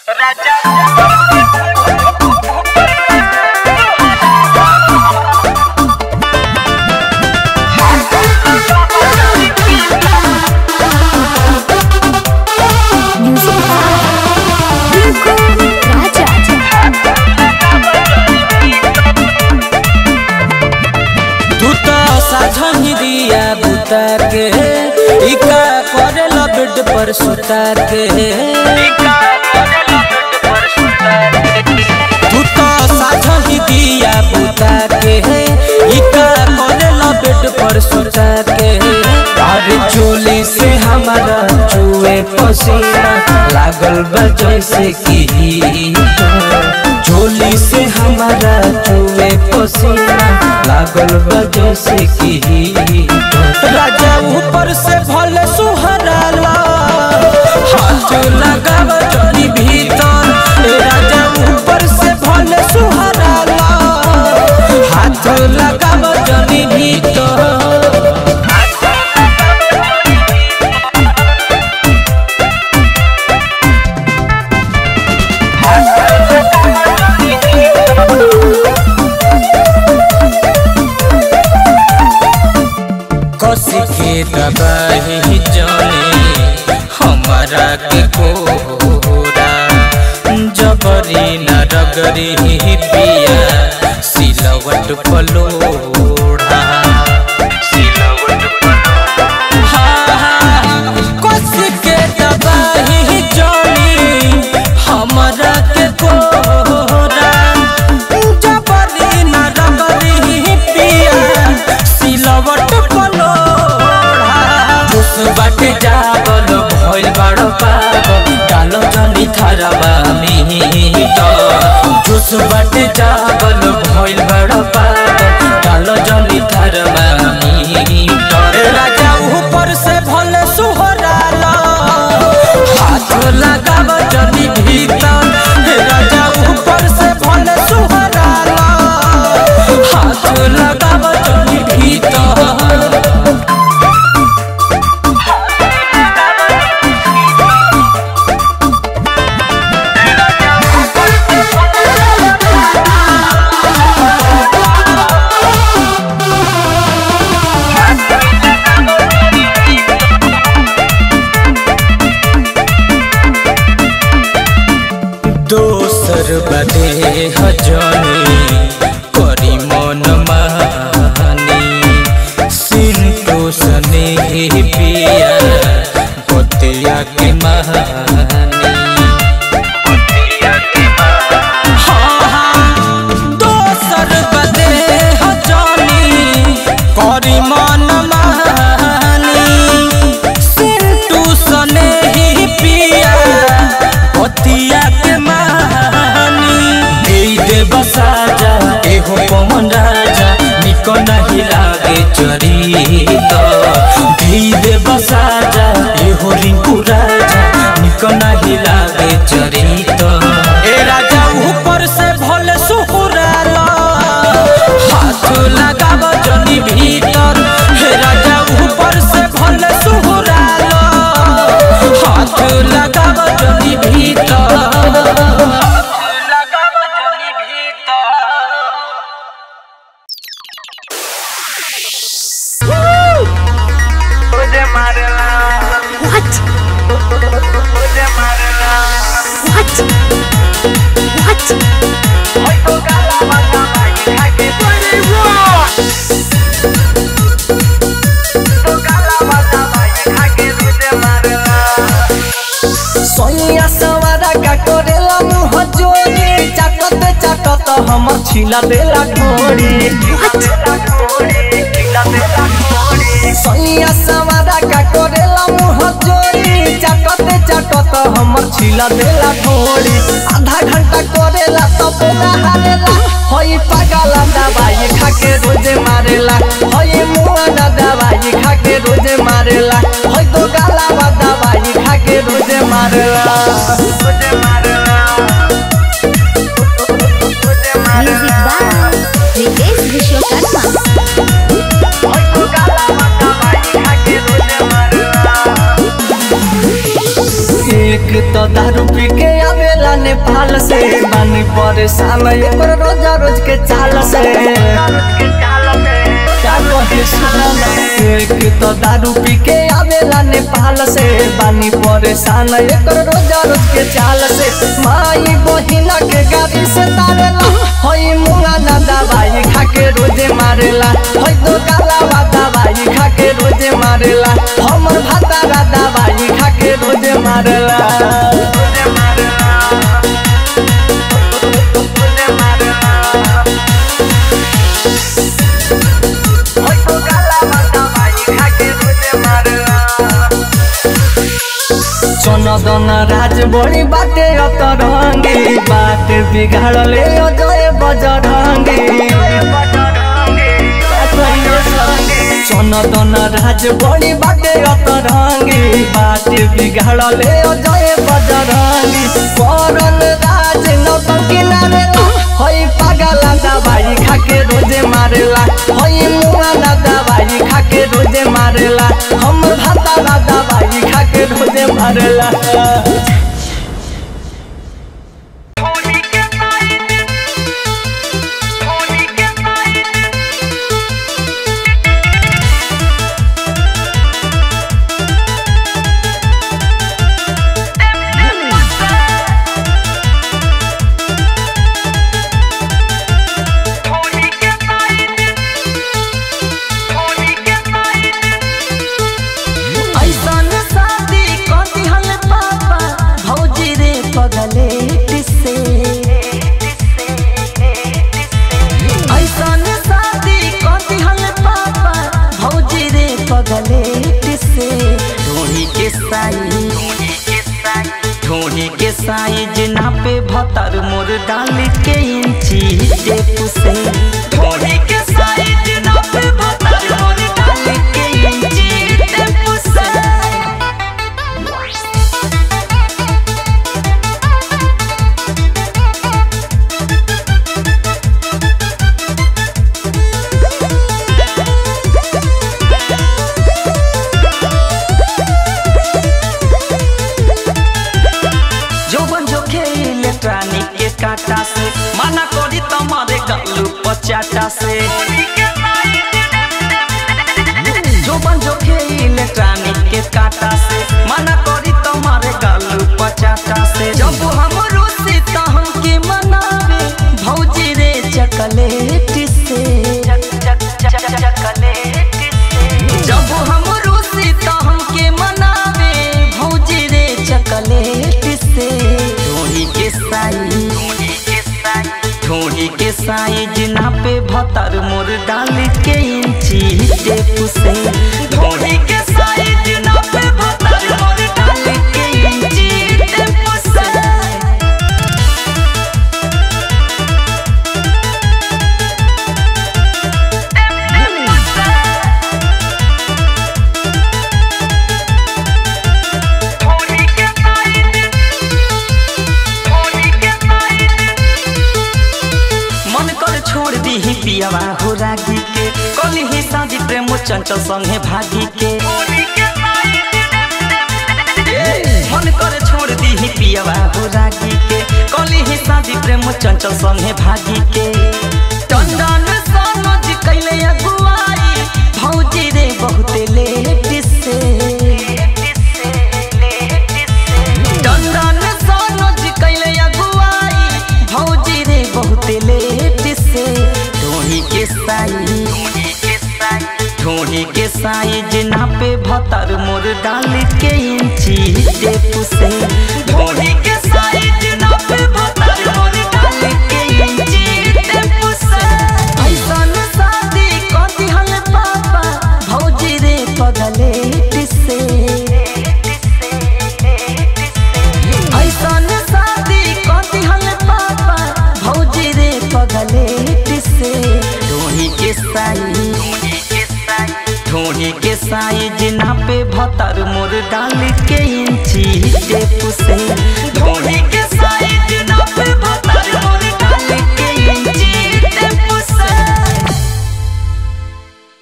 तू तो साझनी दिया बुता के इका करे बेड पर सुता के तू तो साझनी दिया बुता के इका करे बेड पर सुता के अरे चोली से हमारा चुए पसीना लागल बा जैसे कि चोली से हमारा चुए पसीना लागल बा जैसे कि राजा ऊपर से भले सुहराला हाथ लगाव जनी भीतर ए राजा ऊपर से भले सुहराला हाथ लगाव जनी भीतर कसी के दबाही जाने हमारा के कोरा जबरी न रगरी पिया सिलवट पलोड़ा हाँ, कसी के दबाही जाने हमारा के कोरा जबरी न रगरी पिया सिलवट पलोड़ा उस बाटे जागल भइल बड़ पागल डालो जनी थारवा मीटर जुस बाटे जागल भइल बड़ पागल डालो जनी थारवा मीटर राजा ऊपर से भले सुहराला हाथ लगाव जनी भीतर राजा ऊपर से भले सुहराला हाथ लगाव जनी भीतर दोसर बदे हजनी करी मन मानी सिंटू सने पिया बतिया के महानी दोसर बदे हजनी करी मन मानी सिंटू सने पिया पतिया के मानी दे दे बसाजा एहो पवन राजा निको नहीं लागे चरित दे दे बसाजा एहो रिंकू राजा निको नहीं लागे चरित ए राजा ऊपर से भले सुहुराला हाथ लगाव जनी भीतर हे राजा ऊपर से भले सुहुराला हाथ लगाव जनी भीतर What? What? What? सोनिया सवारा का करेला मुँह जोड़ी चाटत चाटत हमर छिला देला ढोरी सोनिया सवारा का करेला मुँह जोड़ी चाटत चाटत हमर छिला देला ढोरी आधा घंटा करेला तब ना हारेला होई पागला दवाई खा के रोजे मारेला होई मुआ ना दवाई खा के रोजे मारेला होई तो गाला दवाई खा के रोजे मारेला रोजे मारेला Music by Ritesh Vishwakarma. एक तो दारू पी के आवेला नेपाल से बानी परेशान एकर रोजा रोज के चाल से क्या कहे सुना एक तो दारू पी के आवेला नेपाल से बानी परेशान एकर रोजा रोज के चाल से माई बहिना के गाड़ी से तारेला हई मुंगा ना दवाई खा के रोजे मारेला हई तो काला दवाई खा के रोजे मारेला हमर भातारा दवाई खा के रोजे मारेला चनदन राज बड़ी बाटे अतरंगी बात बिगाड़ले अजय बजरंगी चनदन राज बड़ी बाटे अतरंगी बात बिगाड़ले अजय बजरंगी करन राज नौटंकी नारेला हई पागला दवाई खाके रोजे मारेला हई मुआ ना दवाई खाके रोजे मारेला हम भाता दवाई खाके रोजे मारेला ऐसन शादी कथी हल पापा भौजी रे पगलेट से ऐसन शादी कथी हल पापा भौजी रे पगलेट से ढोही के साई ढोही के साइज नापे भतर मोर डाल के इंची टेप से ढोही के साइज नापे भतर मोर डाल के इंची टेप से जौवन जो खेले प्राणी के काटा से माना करी तुम्हारे गलू पचाटा से जौवन जो खेले प्राणी के काटा से माना करी तुम्हारे गलू पचाटा से जब हम रोसी तो हमके मनावे भौजी रे चकलेट से जब हम रोसी तो हमके मनावे भौजी रे चकलेट से ढोही के साई ढोही के साइज नापे भतर मोर डाल के इंची टेप से ढोही के साइज नापे भतर मोर डाल के इंची टेप से मन कर छोड़ दी ही पियावा हो रागी के कली ही शादी प्रेम चंचल संगे भागी के मन कर छोड़ दी ही पियावा हो रागी के कली ही शादी प्रेम चंचल संगे भागी के टंडन समझ कैले अगुआई भौजी रे बहुते लेट से टंडन समझ कैले अगुआई भौजी रे बहुते लेट से ढोही के साई ढोही के साइज नापे भतर मोर डाल के इंची टेप से ढोही के साइज नापे भतर मोर डाल के इंची टेप से ऐसन शादी कथी हल पापा भौजी रे पगलेट से ऐसन शादी कथी हल पापा भौजी रे पगलेट से ढोही के साई ढोही के साइज नापे भतर मोर डाल के इंची टेप से ढोही के साइज